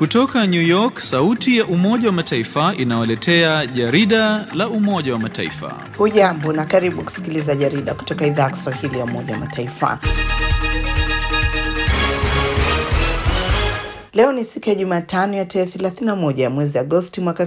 Kutoka New York, sauti ya Umoja wa Mataifa inawaletea jarida la Umoja wa Mataifa. Hujambo na karibu kusikiliza jarida kutoka idhaa ya Kiswahili ya Umoja wa Mataifa. Leo ni siku ya Jumatano ya tarehe 31 ya mwezi Agosti mwaka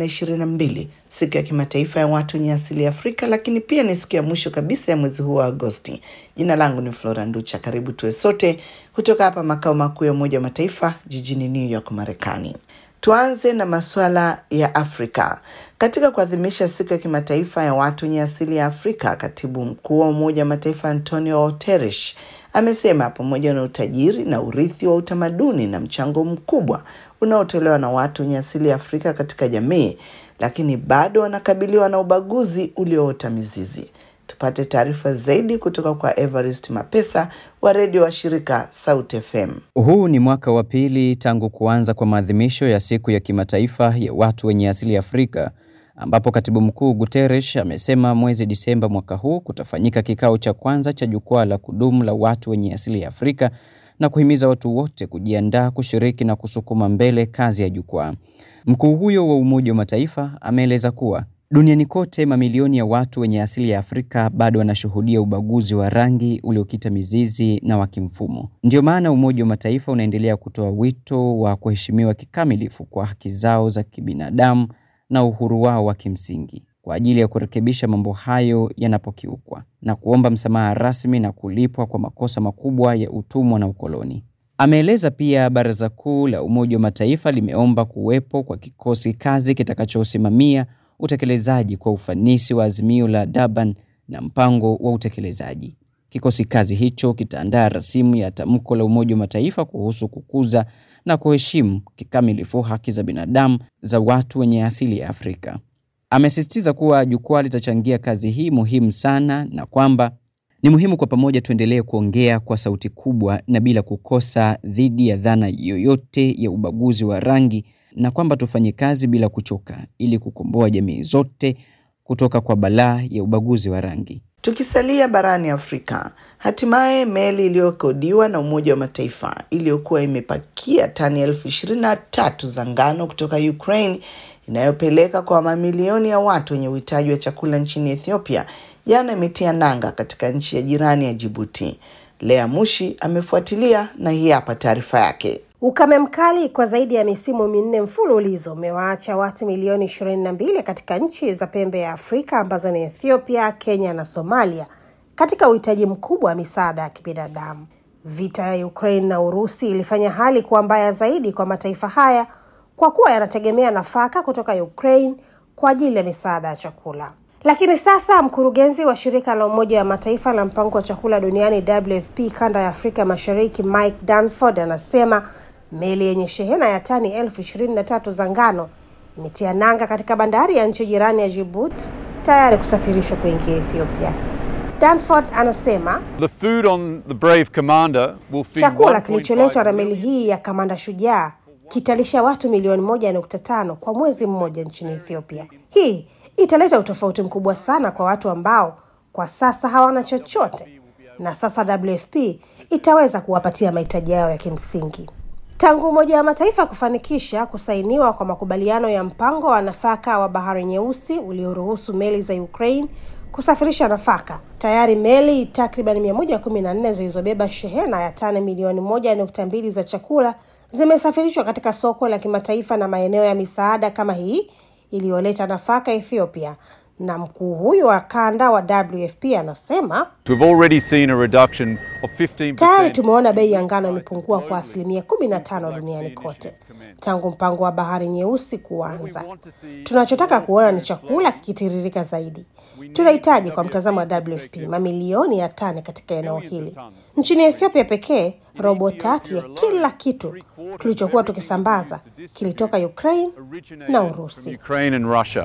2022, siku ya kimataifa ya watu wenye asili ya Afrika, lakini pia ni siku ya mwisho kabisa ya mwezi huu wa Agosti. Jina langu ni Flora Nducha. Karibu tuwe sote kutoka hapa makao makuu ya Umoja wa Mataifa jijini New York, Marekani. Tuanze na masuala ya Afrika. Katika kuadhimisha siku ya kimataifa ya watu wenye asili ya Afrika, katibu mkuu wa Umoja wa Mataifa Antonio Guterres amesema pamoja na utajiri na urithi wa utamaduni na mchango mkubwa unaotolewa na watu wenye asili ya Afrika katika jamii, lakini bado wanakabiliwa na ubaguzi ulioota mizizi. Tupate taarifa zaidi kutoka kwa Evarist Mapesa wa redio wa shirika Sauti FM. Huu ni mwaka wa pili tangu kuanza kwa maadhimisho ya siku ya kimataifa ya watu wenye asili ya Afrika ambapo katibu mkuu Guterres amesema mwezi Disemba mwaka huu kutafanyika kikao cha kwanza cha jukwaa la kudumu la watu wenye asili ya Afrika na kuhimiza watu wote kujiandaa kushiriki na kusukuma mbele kazi ya jukwaa. Mkuu huyo wa Umoja wa Mataifa ameeleza kuwa duniani kote mamilioni ya watu wenye asili ya Afrika bado wanashuhudia ubaguzi wa rangi uliokita mizizi na wa kimfumo. Ndiyo maana Umoja wa Mataifa unaendelea kutoa wito wa kuheshimiwa kikamilifu kwa haki zao za kibinadamu na uhuru wao wa kimsingi kwa ajili ya kurekebisha mambo hayo yanapokiukwa na kuomba msamaha rasmi na kulipwa kwa makosa makubwa ya utumwa na ukoloni. Ameeleza pia Baraza Kuu la Umoja wa Mataifa limeomba kuwepo kwa kikosi kazi kitakachosimamia utekelezaji kwa ufanisi wa azimio la Durban na mpango wa utekelezaji. Kikosi kazi hicho kitaandaa rasimu ya tamko la Umoja wa Mataifa kuhusu kukuza na kuheshimu kikamilifu haki za binadamu za watu wenye asili ya Afrika. Amesisitiza kuwa jukwaa litachangia kazi hii muhimu sana na kwamba ni muhimu kwa pamoja tuendelee kuongea kwa sauti kubwa na bila kukosa dhidi ya dhana yoyote ya ubaguzi wa rangi na kwamba tufanye kazi bila kuchoka ili kukomboa jamii zote kutoka kwa balaa ya ubaguzi wa rangi. Tukisalia barani Afrika, hatimaye meli iliyokodiwa na Umoja wa Mataifa iliyokuwa imepakia tani elfu ishirini na tatu za ngano kutoka Ukraine inayopeleka kwa mamilioni ya watu wenye uhitaji wa chakula nchini Ethiopia jana imetia nanga katika nchi ya jirani ya Jibuti. Lea Mushi amefuatilia na hii hapa taarifa yake. Ukame mkali kwa zaidi ya misimu minne mfululizo umewaacha watu milioni ishirini na mbili katika nchi za pembe ya Afrika ambazo ni Ethiopia, Kenya na Somalia katika uhitaji mkubwa wa misaada ya kibinadamu. Vita ya Ukraine na Urusi ilifanya hali kuwa mbaya zaidi kwa mataifa haya kwa kuwa yanategemea nafaka kutoka Ukraine kwa ajili ya misaada ya chakula. Lakini sasa mkurugenzi wa shirika la Umoja wa Mataifa la mpango wa chakula duniani WFP kanda ya Afrika Mashariki Mike Danford anasema meli yenye shehena ya tani elfu ishirini na tatu za ngano imetia nanga katika bandari ya nchi jirani ya Djibouti tayari kusafirishwa kuingia Ethiopia. Danford anasema The food on the Brave Commander will feed chakula 1.5 kilicholetwa na meli hii ya Kamanda Shujaa kitalisha watu milioni moja nukta tano kwa mwezi mmoja nchini Ethiopia. Hii italeta utofauti mkubwa sana kwa watu ambao kwa sasa hawana chochote, na sasa WFP itaweza kuwapatia mahitaji yao ya kimsingi. Tangu Umoja wa Mataifa kufanikisha kusainiwa kwa makubaliano ya mpango wa nafaka wa Bahari Nyeusi ulioruhusu meli za Ukraine kusafirisha nafaka, tayari meli takriban 114 zilizobeba shehena ya tani milioni moja nukta mbili za chakula zimesafirishwa katika soko la kimataifa na maeneo ya misaada kama hii iliyoleta nafaka Ethiopia. Na mkuu huyu wa kanda wa WFP anasema We've already seen a reduction of 15% tayari tumeona bei ya ngano imepungua kwa asilimia kumi na tano duniani kote tangu mpango wa bahari nyeusi kuanza. Tunachotaka kuona ni chakula kikitiririka zaidi. Tunahitaji kwa mtazamo wa WFP mamilioni ya tani katika eneo hili. Nchini Ethiopia pekee, robo tatu ya kila kitu tulichokuwa tukisambaza kilitoka Ukraine na Urusi. Ukraine and Russia.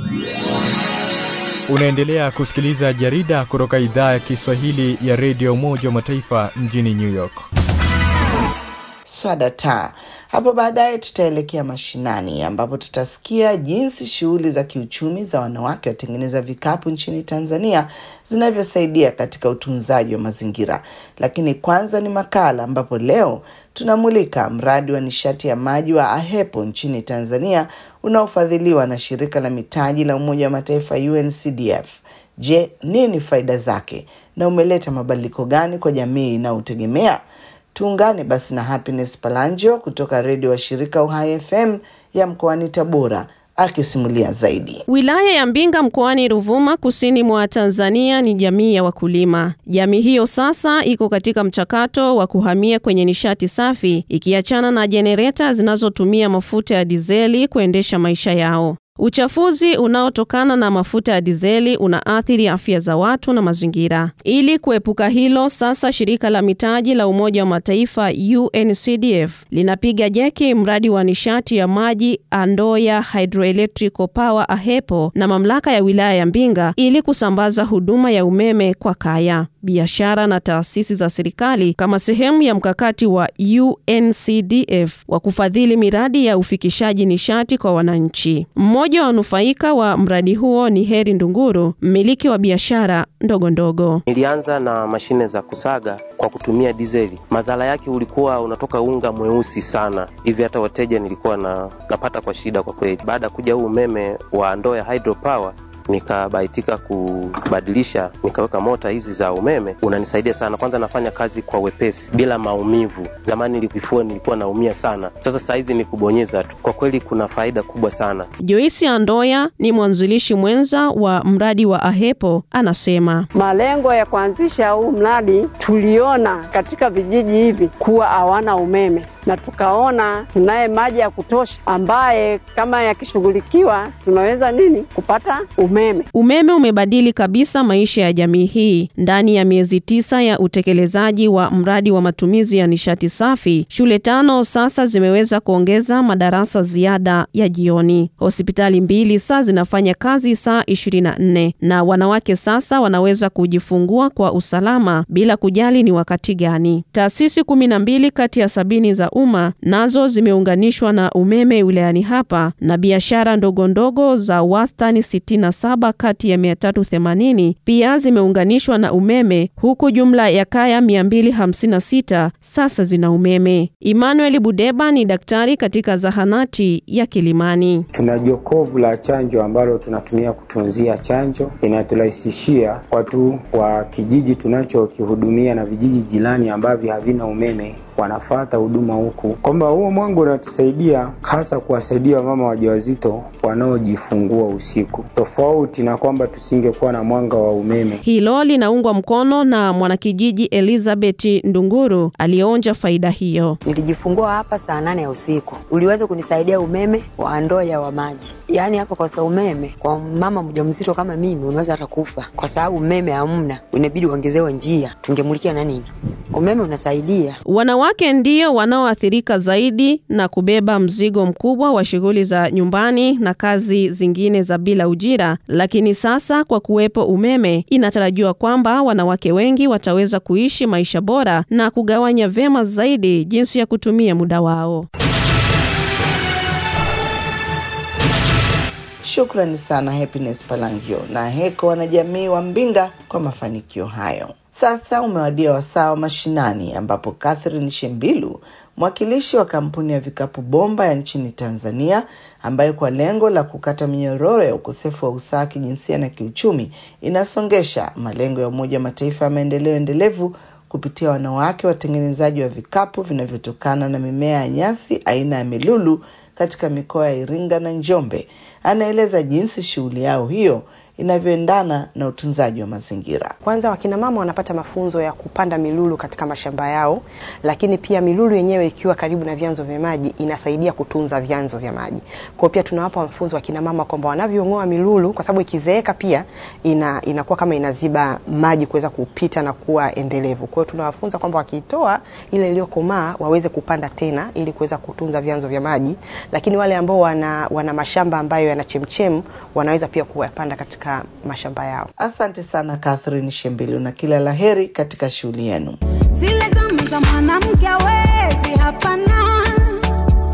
Unaendelea kusikiliza jarida kutoka idhaa ya Kiswahili ya redio Umoja wa Mataifa mjini New York. Swadata. Hapo baadaye tutaelekea mashinani ambapo tutasikia jinsi shughuli za kiuchumi za wanawake watengeneza vikapu nchini Tanzania zinavyosaidia katika utunzaji wa mazingira. Lakini kwanza ni makala ambapo leo tunamulika mradi wa nishati ya maji wa AHEPO nchini Tanzania unaofadhiliwa na shirika la mitaji la Umoja wa Mataifa UNCDF. Je, nini faida zake na umeleta mabadiliko gani kwa jamii inayotegemea? Tuungane basi na Happiness Palanjo kutoka redio wa shirika Uhai FM ya mkoani Tabora akisimulia zaidi. Wilaya ya Mbinga mkoani Ruvuma kusini mwa Tanzania ni jamii ya wakulima. Jamii hiyo sasa iko katika mchakato wa kuhamia kwenye nishati safi ikiachana na jenereta zinazotumia mafuta ya dizeli kuendesha maisha yao. Uchafuzi unaotokana na mafuta ya dizeli unaathiri afya za watu na mazingira. Ili kuepuka hilo, sasa shirika la mitaji la Umoja wa Mataifa UNCDF linapiga jeki mradi wa nishati ya maji Andoya Hydroelectrical Power AHEPO na mamlaka ya wilaya ya Mbinga ili kusambaza huduma ya umeme kwa kaya, biashara na taasisi za serikali kama sehemu ya mkakati wa UNCDF wa kufadhili miradi ya ufikishaji nishati kwa wananchi. Mmoja wa wanufaika wa mradi huo ni Heri Ndunguru, mmiliki wa biashara ndogo ndogo. Nilianza na mashine za kusaga kwa kutumia dizeli. Madhara yake ulikuwa unatoka unga mweusi sana hivi, hata wateja nilikuwa na, napata kwa shida kwa kweli. Baada ya kuja huu umeme wa ndoo ya hydropower nikabahatika kubadilisha nikaweka mota hizi za umeme, unanisaidia sana. Kwanza nafanya kazi kwa wepesi bila maumivu. Zamani nilikifua nilikuwa naumia sana, sasa saa hizi ni kubonyeza tu. Kwa kweli kuna faida kubwa sana. Joyce Andoya ni mwanzilishi mwenza wa mradi wa AHEPO, anasema malengo ya kuanzisha huu mradi, tuliona katika vijiji hivi kuwa hawana umeme na tukaona tunaye maji ya kutosha ambaye kama yakishughulikiwa tunaweza nini kupata umeme. Umeme umebadili kabisa maisha ya jamii hii. Ndani ya miezi tisa ya utekelezaji wa mradi wa matumizi ya nishati safi, shule tano sasa zimeweza kuongeza madarasa ziada ya jioni. Hospitali mbili sasa zinafanya kazi saa 24 na wanawake sasa wanaweza kujifungua kwa usalama bila kujali ni wakati gani. Taasisi kumi na mbili kati ya sabini za umma nazo zimeunganishwa na umeme wilayani hapa na biashara ndogo ndogo za wastani 67 kati ya 380 pia zimeunganishwa na umeme huku jumla ya kaya 256 sasa zina umeme. Emmanuel Budeba ni daktari katika zahanati ya Kilimani. Tuna jokovu la chanjo ambalo tunatumia kutunzia chanjo, inaturahisishia watu wa kijiji tunachokihudumia na vijiji jirani ambavyo havina umeme wanafata huduma huku, kwamba huo mwanga unatusaidia hasa kuwasaidia wamama wajawazito wanaojifungua usiku, tofauti na kwamba tusingekuwa na mwanga wa umeme. Hilo linaungwa mkono na mwanakijiji Elizabeth Ndunguru aliyeonja faida hiyo. Nilijifungua hapa saa nane ya usiku, uliweza kunisaidia umeme wa Ndoya wa maji. Yaani hapa kwa sababu umeme kwa mama mjamzito kama mimi unaweza hata kufa, kwa sababu umeme hamna, inabidi uongezewe njia, tungemulikia na nini? Umeme unasaidia Wanawake ndio wanaoathirika zaidi na kubeba mzigo mkubwa wa shughuli za nyumbani na kazi zingine za bila ujira, lakini sasa kwa kuwepo umeme, inatarajiwa kwamba wanawake wengi wataweza kuishi maisha bora na kugawanya vyema zaidi jinsi ya kutumia muda wao. Shukrani sana Happiness Palangio na Heko wanajamii wa Mbinga kwa mafanikio hayo. Sasa umewadia wasaa wa mashinani, ambapo Catherine Shembilu, mwakilishi wa kampuni ya vikapu bomba ya nchini Tanzania, ambayo kwa lengo la kukata minyororo ya ukosefu wa usawa kijinsia na kiuchumi inasongesha malengo ya Umoja wa Mataifa ya maendeleo endelevu kupitia wanawake watengenezaji wa vikapu vinavyotokana na mimea ya nyasi aina ya milulu katika mikoa ya Iringa na Njombe, anaeleza jinsi shughuli yao hiyo inavyoendana na utunzaji wa mazingira. Kwanza wakina mama wanapata mafunzo ya kupanda milulu katika mashamba yao, lakini pia milulu yenyewe ikiwa karibu na vyanzo vya maji inasaidia kutunza vyanzo vya maji. Kwa hiyo pia tunawapa mafunzo wakina mama kwamba wanavyong'oa milulu, kwa sababu ikizeeka pia ina, inakuwa kama inaziba maji kuweza kupita na kuwa endelevu. Kwa hiyo tunawafunza kwamba wakiitoa ile iliyokomaa waweze kupanda tena ili kuweza kutunza vyanzo vya maji, lakini wale ambao wana, wana mashamba ambayo yana chemchem wanaweza pia kuyapanda katika mashamba yao. Asante sana Catherine Shembilu na kila laheri katika shughuli yenu. Zile zamu za mwanamke hawezi, hapana,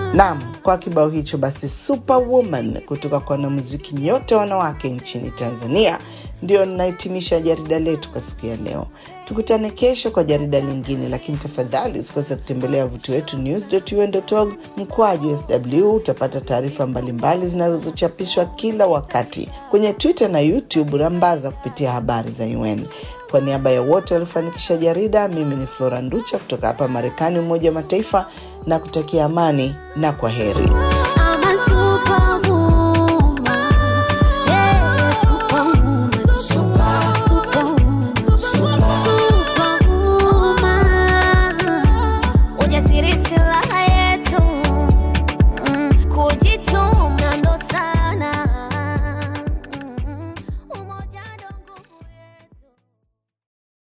Naam, kwa kibao hicho basi Superwoman kutoka kwa wanamuziki nyote wanawake nchini Tanzania ndio ninahitimisha jarida letu kwa siku ya leo. Tukutane kesho kwa jarida lingine, lakini tafadhali usikose kutembelea wavuti wetu news.un.org mkwaju sw. Utapata taarifa mbalimbali zinazochapishwa kila wakati kwenye Twitter na YouTube. Rambaza kupitia habari za UN. Kwa niaba ya wote waliofanikisha jarida, mimi ni Flora Nducha kutoka hapa Marekani, Umoja wa Mataifa, na kutakia amani na kwa heri.